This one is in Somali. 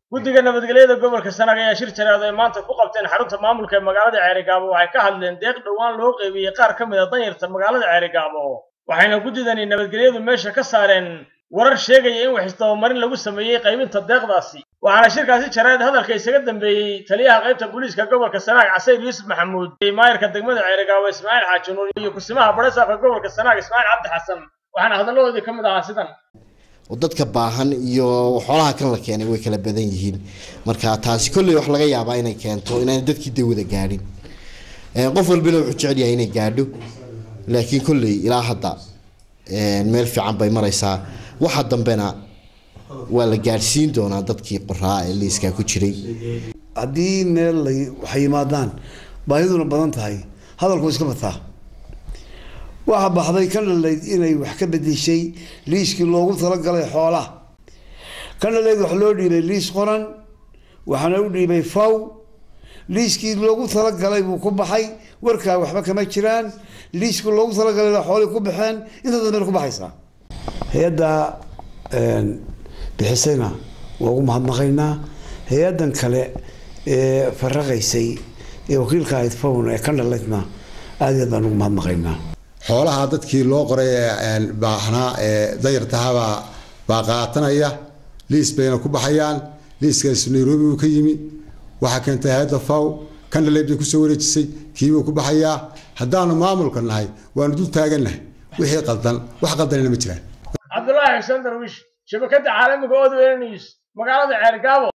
guddiga nabadgelyada gobolka sanaag ayaa shir jaraad ay maanta ku qabteen xarunta maamulka ee magaalada ceerigaabo waxay ka hadleen deeq dhowaan loo qeybiyey qaar ka mid a danyarta magaalada ceerigaabo waxayna guddidani nabadgelyadu meesha ka saareen warar sheegaya in wax isdabamarin lagu sameeyey qaybinta deeqdaasi waxaana shirkaasi jaraad hadalka isaga dambeeyey taliyaha qaybta booliiska gobolka sanaag casayr yuusuf maxamuud maayirka degmada ceerigaabo ismaaciil xaaji nuur iyo kusimaha badhasaafka gobolka sanaag ismaaciil cabdi xasan waxaana hadalladoodii ka mid ahaa sidan oo dadka baahan iyo xoolaha kan la keenay way kala badan yihiin marka taasi kolley wax laga yaabaa inay keento inaan dadkii dee wada gaadhin qof walbana wuxuu jecel yahay inay gaadho laakiin kolley ilaa hadda meel fiican bay maraysaa waxa dambena waa la gaadhsiin doonaa dadkii qoraa ee liiskaa ku jiray haddii meel lay waxay yimaadaan baahiduna badan tahay hadalku iska bataa waxaa baxday ka dhalayd inay wax ka bedeshay liiskii loogu talagalay xoolaha ka dhalayd wax loo dhiibay liis qoran waxaana u dhiibay faw liiskii loogu talagalay buu ku baxay warkaa waxba kama jiraan liiskii loogu talagalay xoolii ku baxeen inta dambe ku baxaysaa hay-adda bixisayna waa ugu mahadnaqaynaa hay-addan kale ee faraqaysay ee wakiilka ahayd fawn ee ka dhalaydna aad iyo aad baan ugu mahadnaqaynaa xoolaha dadkii loo qoray ee baahnaa ee dayartahabaa baa qaatanaya liis bayna ku baxayaan liiskaas nairobi uu ka yimi waxaa keentay hay-adda faw kandhaleyd bay kusoo wareejisay kiibuu ku baxayaa haddaanu maamulka nahay waanu dul taagannahay wixii qaldan wax qaldanina ma jiraan cabdulaahi xuseen darwiish shabakadda caalamiga odw news magaalada ceergaabo